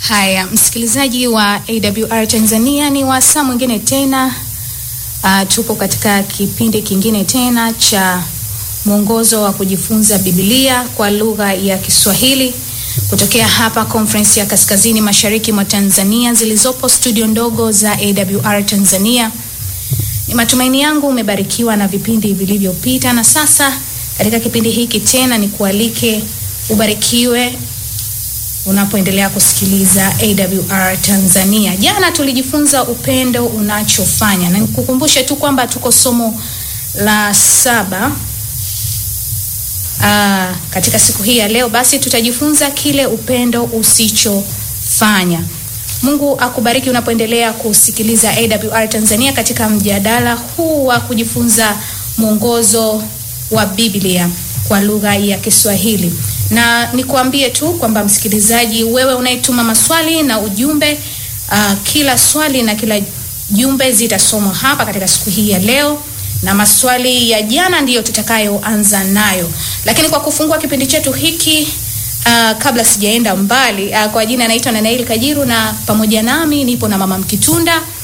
Haya, msikilizaji wa AWR Tanzania, ni wasaa mwingine tena. Uh, tupo katika kipindi kingine tena cha mwongozo wa kujifunza Biblia kwa lugha ya Kiswahili kutokea hapa Conference ya Kaskazini Mashariki mwa Tanzania zilizopo studio ndogo za AWR Tanzania. Ni matumaini yangu umebarikiwa na vipindi vilivyopita, na sasa katika kipindi hiki tena ni kualike ubarikiwe unapoendelea kusikiliza AWR Tanzania. Jana tulijifunza upendo unachofanya, na nikukumbushe tu kwamba tuko somo la saba. Aa, katika siku hii ya leo basi tutajifunza kile upendo usichofanya. Mungu akubariki unapoendelea kusikiliza AWR Tanzania katika mjadala huu wa kujifunza mwongozo wa Biblia kwa lugha ya Kiswahili. Na nikuambie tu kwamba msikilizaji, wewe unayetuma maswali na ujumbe, uh, kila swali na kila jumbe zitasomwa hapa katika siku hii ya leo, na maswali ya jana ndiyo tutakayoanza nayo. Lakini kwa kufungua kipindi chetu hiki uh, kabla sijaenda mbali uh, kwa jina naitwa Nanaeli Kajiru na pamoja nami nipo na Mama Mkitunda